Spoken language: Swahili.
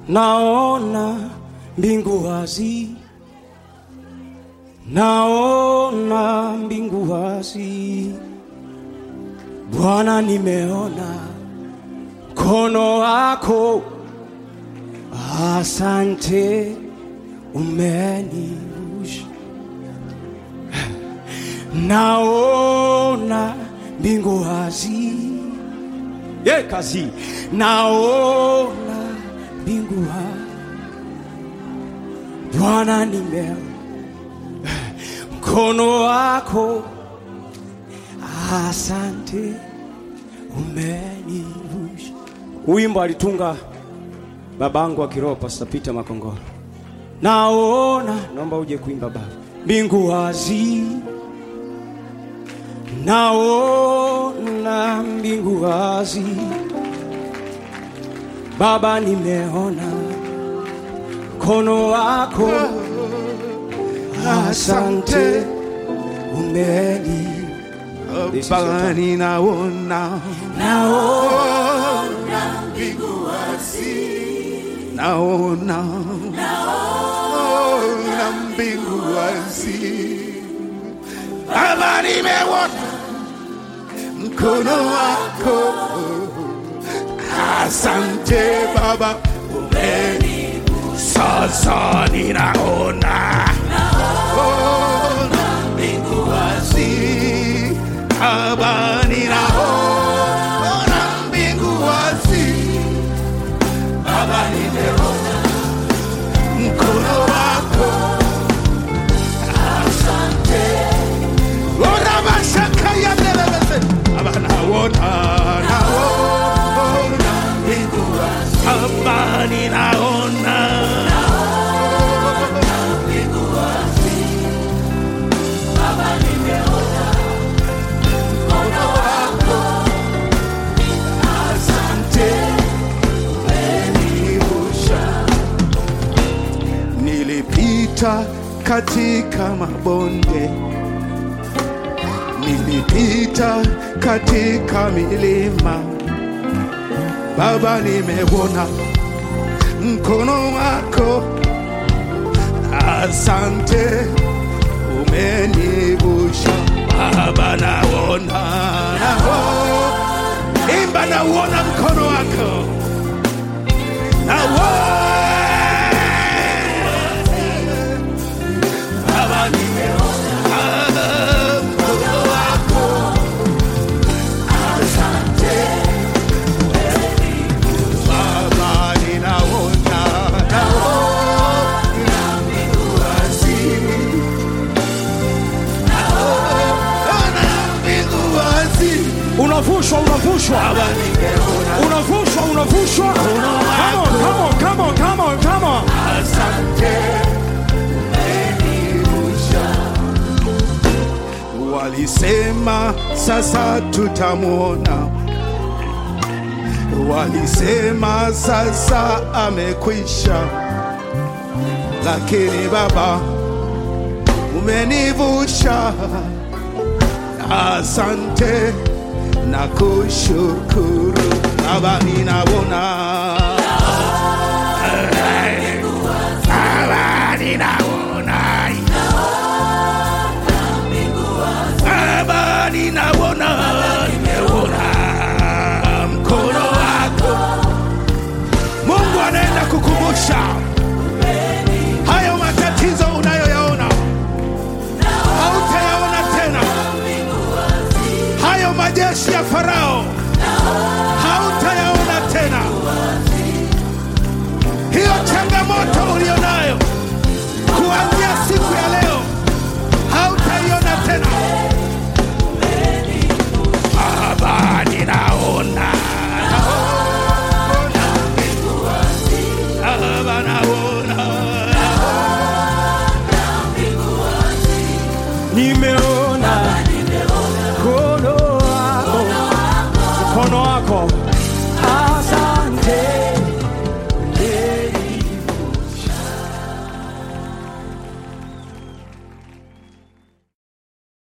naona mbingu wazi, naona mbingu wazi. Bwana, nimeona mkono wako, asante, umenivusha. Naona mbingu wazi, ye kazi, naona mbingu wazi. Bwana, nimeona mkono wako, asante, umenivusha. Wimbo alitunga babangu wa kiroho Pastor Peter Makongoro. Naona, naomba uje kuimba baba. Mbingu wazi, naona mbingu wazi. Baba, nimeona mkono wako, asante, umeni Baba ninaona naona naona naona mbingu wazi Baba nimeona mkono wako asante Baba umeni sasa ninaona naona mbingu wazi Baba ninaona mbingu wazi Baba nimeona mkono wako, asante. Ora mashaka ya nelebese. Baba naona, naona mbingu wazi. Baba ninaona. Mkono wako, asante. umenivusha. Nilipita katika mabonde, nilipita katika milima, Baba, nimeona mkono wako, asante, umenivusha. Baba, naona, naona, imba, nauona mkono wako Baba nimeona mkono wako, asante. Baba ninaona, naona mbingu wazi, naona mbingu wazi. unavushwa, unavushwa, Baba nimeona, unavushwa, unavushwa. Come on, come on, come on, come on, come on. asante umenivusha. Walisema sasa tutamwona, walisema sasa amekwisha, lakini Baba umenivusha. Asante na kushukuru Baba, ninaona Baba ninaona Baba ninaona nimeona mkono wako Mungu anaenda kukumbusha hayo matatizo unayoyaona hautayaona tena hayo majeshi ya Farao hautayaona tena hiyo changamoto ulionayo kuanzia siku ya leo hautaiona tena. Baba, ninaona Baba, naona Nimeona mkono wako, mkono wako